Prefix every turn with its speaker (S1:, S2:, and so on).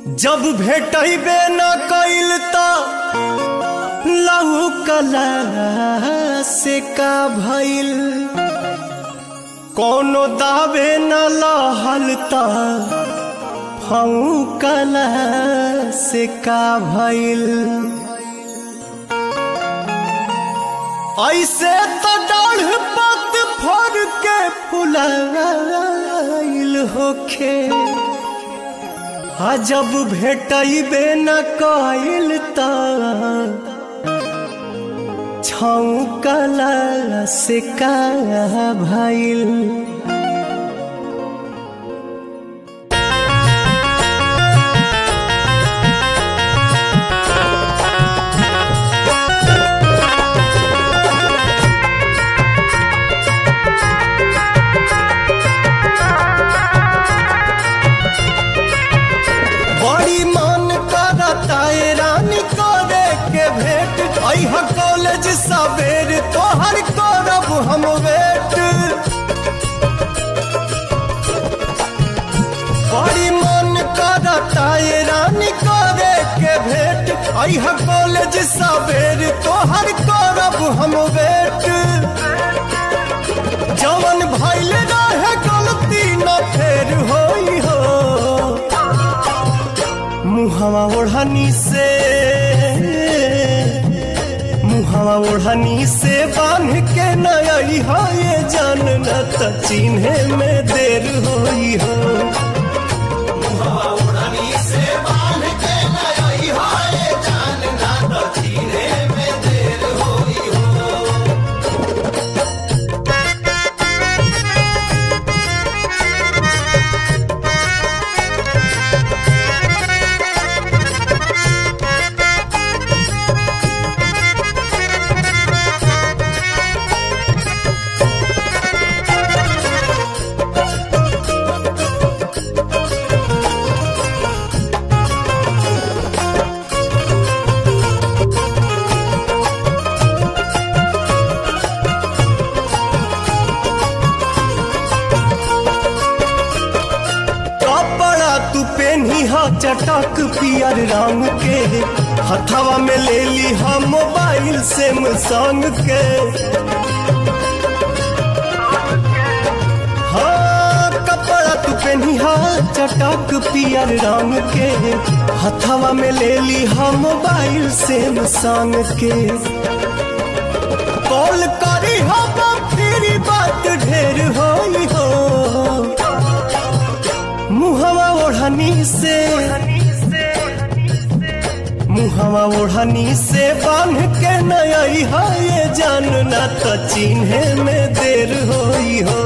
S1: जब भेटबे न कइल त लहू कला से का भइल कोनो दावे न लहल त फऊ कला से का भइल ऐसे तो डाढ़ पत फर के फुलाइल होखे आ जब भेटबे न कइल त छौकला से का भइल बड़ी मन करता है रानी करे के भेंट अह कॉलेज सवेर तोहर करब हम वेट बड़ी मन करता है रानी करे के भेंट अह कॉलेज सवेर तोहर करब हम वेट जवन भइल रहे गलती न फेर होई हो मुहवा ओढ़नी से मुहवा ओढ़नी से बांध के नई हो ये जान न त चिन्हे में देर होई हो कपड़ा तू पेनी हा चटक पियर रंग के हथवा में ले ली हा मोबाइल से संग के हाँ कपड़ा तू पेनी हा चटक पियर रंग के हथवा में ले ली हा मोबाइल से संग के कॉल करी हा फिर बात ढेर होई हो मुहवा ओढ़नी से मुहवा ओढ़नी से बांध के नई है ये जान ना तो चिन्हे में देर होई हो